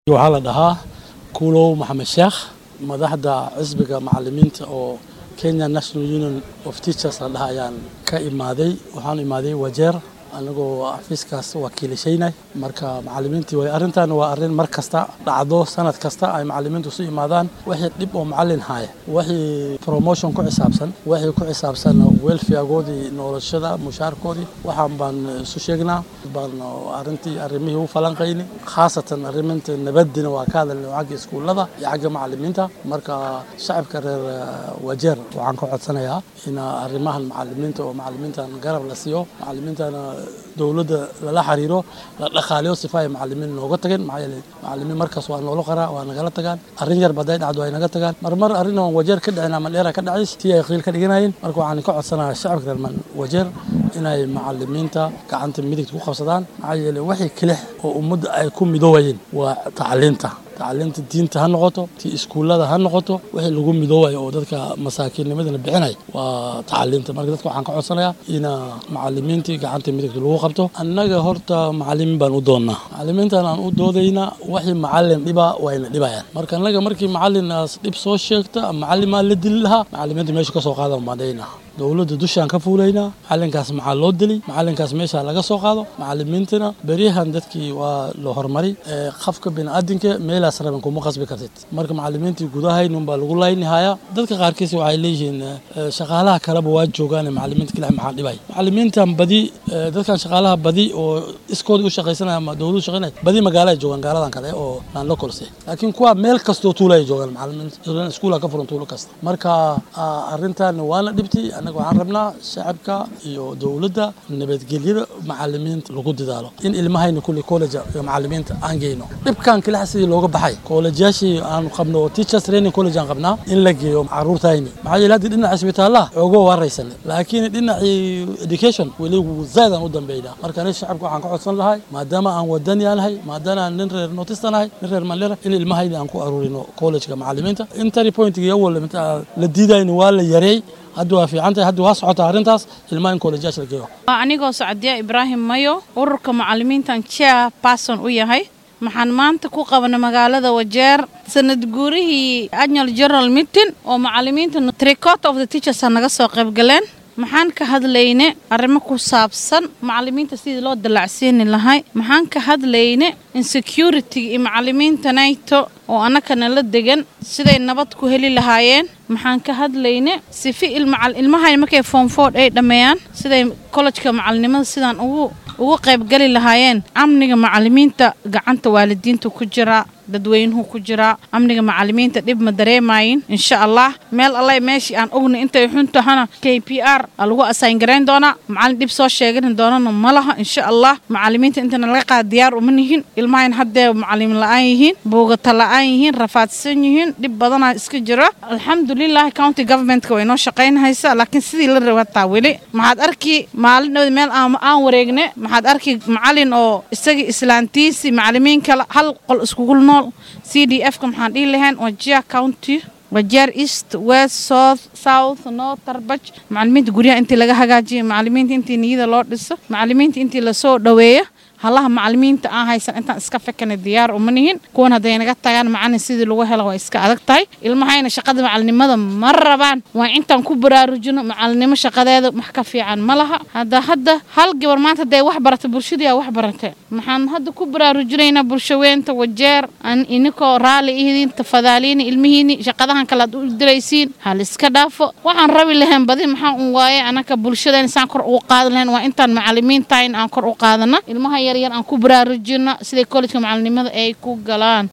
waxaa la dhahaa kuulow maxamed sheekh madaxda xisbiga macalimiinta oo kenya national union of teachers la dhaha ayaan ka imaaday waxaan imaaday wajeer anagoo xafiiskaas wakiilashaynay marka macalimiintii way arrintan waa arrin mar kasta dhacdo sanad kasta ay macalimiintu isu imaadaan wixii dhib oo macalin haya wixii promotion ku xisaabsan wixii ku xisaabsan welfaregoodii noloshada mushaarkoodii waxaan baan isu sheegnaa baan arrintii arrimihii u falanqayni khaasatan arriminta nabadina waa ka hadalnay xagga iskuullada iyo xagga macalimiinta marka shacabka reer wajeer waxaan ka codsanayaa in arrimahan macalimiinta oo macalimiintan garab la siiyo macalimiintana dowladda lala xiriiro la dhaqaaliyo sifa ay macalimiin nooga tageen maxaa yeelay macalimiin markaas waa noola qaraa waa nagala tagaan arrin yar baday dhacdo ay naga tagaan marmar arrin oo wajeer ka dhicin ama dheera ka dhacays tii ay qiil ka dhiganayeen marka waxaan ka codsanayaa shacabka reer wajeer inay macalimiinta gacanta midigta ku qabsadaan maxaa yeelay wixii kilix oo ummadda ay ku midoobayeen waa tacliinta tacliinta diinta ha noqoto tii iskuullada ha noqoto wixii lagu midoobayo oo dadka masaakiinnimadana bixinay waa tacliinta marka dadka waxaan ka codsanayaa ina macalimiintii gacanta midigta lagu qabto annaga horta macalimiin baan u doonnaa macalimiintan aan u doodayna wixii macalin dhiba wayna dhibayaan marka annaga markii macalinaas dhib soo sheegta macalimaa la dili lahaa macalimiinta meesha ka soo qaadan baandhaynaa dowladda dushaan ka fuulaynaa macalinkaas maxaa loo dili macalinkaas meesha laga soo qaado macalimiintana beryahan dadkii waa la horumari qafka biniaadinka meelaas raban kuma qasbi kartid marka macalimiintii gudahaynun baa lagu laynihayaa dadka qaarkiis waxay leeyihiin shaqaalaha kaleba waa joogaan macalimiinta kale maxaa dhibay macalimiintan badi dadkan shaqaalaha badi oo iskoodii u shaqaysanaya ama dowladu shaqaynaya badi magaala joogaan gaaladan kale oo aan la kolse laakiin kuwa meel kastoo tuula ay joogaan macalimiinta iskuula ka furan tuulo kasta marka arrintan waana dhibti annaga waxaan rabnaa shacabka iyo dowladda nabadgelyada macalimiinta lagu dadaalo in ilmahayna kulli college iyo macalimiinta aan geyno dhibkan kilaxa sidii looga baxay kollejaashii aan qabno oo teachers training college aan qabnaa in la geeyo caruurtayni maxaa yeele haddii dhinaca isbitaalaha ooga waraysanay laakiin dhinacii education weli zaid aan u dambeynaa marka aniga shacabka waxaan ka codsan lahay maadaama aan wadani aanahay maadaama aan nin reer notista nahay nin reer mandera in ilmahayni aan ku aruurino collegeka macalimiinta intary pointgii awal la diidayni waa la yareey hadda waa fiican tahay hadda waa socotaa arrintaas ilmaha in kollejaas la geeyo anigoo sacdiya ibraahim mayo ururka macalimiintan chair person u yahay maxaan maanta ku qabna magaalada wajeer sanad guurihii annual general meeting oo macalimiinta tricot of the teachers naga soo qaybgaleen maxaan ka hadlayne arrimo ku saabsan macalimiinta sidii loo dallacsiini lahay maxaan ka hadlayne insecurity iyo macalimiinta naito oo annakana la degan siday nabad ku heli lahaayeen maxaan ka hadlayne sifi ilmahay markay foomfood ay dhammeeyaan siday kollejka macalinimada sidaan ugu ugu qaybgali lahaayeen amniga macalimiinta gacanta waalidiinta ku jira dadweynuhu ku jiraa amniga macalimiinta dhib ma dareemayin insha allah meel alla meeshii aan ogna intay xun tahana k p r lagu asaangarayn doonaa macalin dhib soo sheegani doonana ma laha insha allah macalimiinta intana laga qaada diyaar uma nihin ilmahayn haddee macalimiin la-aan yihiin buugata la-aan yihiin rafaadsan yihiin dhib badanaa iska jira alxamdulilah county governmentka way noo shaqaynhaysa laakiin sidii la rabataa weli maxaad arki maalin dhowd meel aan wareegne maxaad arki macalin oo isagii islaantiisi macalimiin kale hal qol iskugu nool c d f ka maxaan dhihi lahayn wajia county wajeer east west south south north tarbaj macalimiinta guryaha intii laga hagaajiyo macalimiinta intii niyada loo dhiso macalimiinta intii lasoo dhoweeyo halaha macalimiinta aan haysan intaan iska fakana diyaar uma nihin kuwan hadday naga tagaan macalin sidii lagu helo waa iska adag tahay ilmahayna shaqada macalinimada ma rabaan waa intaan ku baraarujino macalinimo shaqadeeda wax ka fiican ma laha hadda hadda hal gabar maanta hadday wax barata bulshadii wax barate maxaan hadda ku baraarujinaynaa bulshaweynta wajeer an inikoo raalli ihidiin tafadaaliini ilmihiini shaqadahan kale aad u diraysiin hal iska dhaafo waxaan rabi lahayn badi maxaa un waaye anaka bulshadeen saan kor ugu qaadan lahayn waa intaan macalimiintahayn aan kor u qaadana ilmaha yaryar aan ku baraarujino siday kollejka macalinimada ay ku galaan